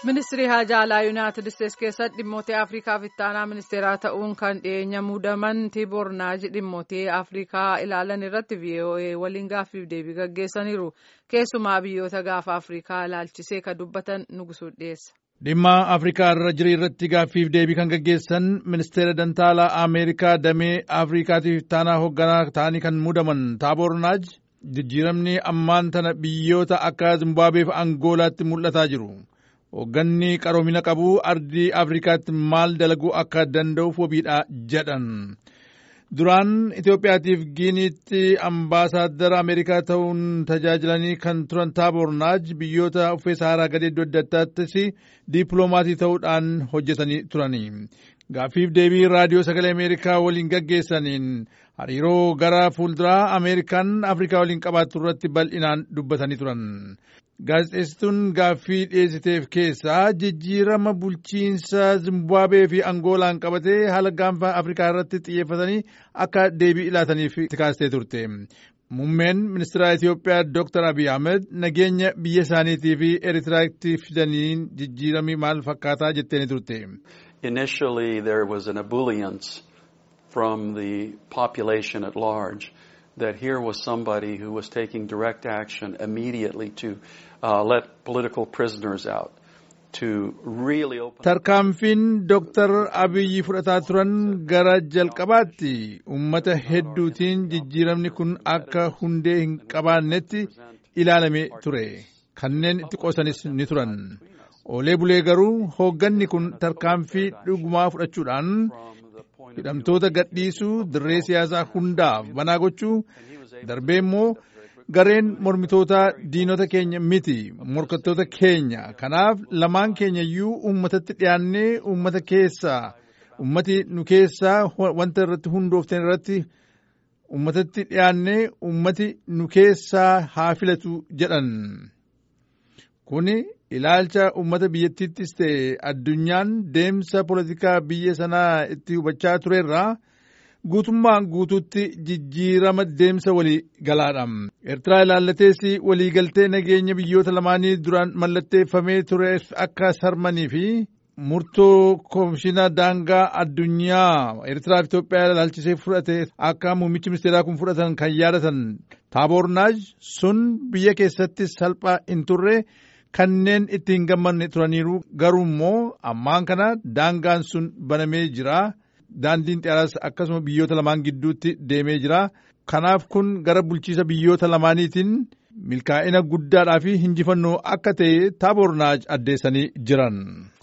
Ministirii Haajaa Alaa Yuunaayitid Isteetsi keessatti dhimmoota Afriikaaf ittaanaa ministeeraa ta'uun kan dhiyeenya muudaman Tiiboor Naaji dhimmoota Afriikaa ilaalan irratti VOA waliin gaaffiif deebii gaggeessaniiru. Keessumaa biyyoota gaafa Afriikaa ilaalchisee kan dubbatan Nugusuu dhiyeessa. Dhimma Afrikaa irra jiru irratti gaaffiif deebii kan gaggeessan ministeera dantaalaa Ameerikaa damee Afriikaatiif ittaanaa hoogganaa ta'anii kan muudaman Taaboor Naaj jijjiiramni ammaan tana biyyoota akka Zimbaabuwee fi Angoolaatti mul'ataa jiru. Hoogganni qaroomina qabu ardii Afrikaatti maal dalaguu akka danda'uuf wabiidha jedhan. Duraan Itoophiyaatiif Giiniitti ambaasaaddara Ameerikaa ta'uun tajaajilanii kan turan Taaboor Naaj biyyoota uffee Saharaa gadii iddoo adda addaattis diipiloomaasii ta'uudhaan hojjetanii turani. Gaaffiif deebii raadiyoo sagalee Ameerikaa waliin gaggeessaniin hariiroo gara fuulduraa Ameerikaan Afrikaa waliin qabaattu irratti bal'inaan dubbatanii turan. Gaazexeessituun gaaffii dhiyeessiteef keessaa jijjiirama bulchiinsa Zimbaabuwee fi Angoolaan qabatee haala gaanfa Afrikaa irratti xiyyeeffatanii akka deebii ilaataniif kaastee turte. Muummeen ministeera Itoophiyaa Dr. Abiy Ahmed nageenya biyya isaaniitii fi Eritiraatti fidaniin jijjiiramii maal fakkaataa jetteeni turte. Initially there was an ebullience from the population at large. that here was somebody who was taking direct action immediately to uh, let political prisoners out. To really open Tarkaanfiin Dr. Abiyyi fudhataa turan gara jalqabaatti uummata hedduutiin jijjiiramni kun akka hundee hin qabaannetti ilaalame ture. Kanneen itti qoosanis ni turan. Oolee bulee garuu hoogganni kun tarkaanfii dhugumaa fudhachuudhaan hidhamtoota gadhiisuu dirree siyaasaa hundaaf banaa gochuu darbee immoo gareen mormitootaa diinota keenya miti morkattoota keenya kanaaf lamaan keenya iyyuu uummatatti dhiyaannee uummata keessaa uummati nu keessaa wanta irratti hundooftan irratti uummatatti dhiyaannee uummati nu keessaa haa filatu jedhan kuni ilaalcha uummata biyyattiittis ta'e addunyaan deemsa poolitikaa biyya sanaa itti hubachaa turerraa guutummaan guutuutti jijjiirama deemsa walii galaadha. Eertiraa ilaallatees waliigaltee nageenya biyyoota lamaanii duraan mallatteeffamee ture akka sarmanii fi murtoo koomishina daangaa addunyaa Eertiraa fi Itoophiyaa ilaalchisee fudhate akka muummichi ministeeraa kun fudhatan kan yaadatan Taaboor Naaj sun biyya keessatti salphaa hin turre. kanneen itti hin gammanne turaniiru garuu immoo ammaan kana daangaan sun banamee jira daandiin xiyyaaraas akkasuma biyyoota lamaan gidduutti deemee jira kanaaf kun gara bulchiisa biyyoota lamaaniitiin milkaa'ina guddaadhaa fi hinjifannoo akka ta'e taaboor naaj addeessanii jiran.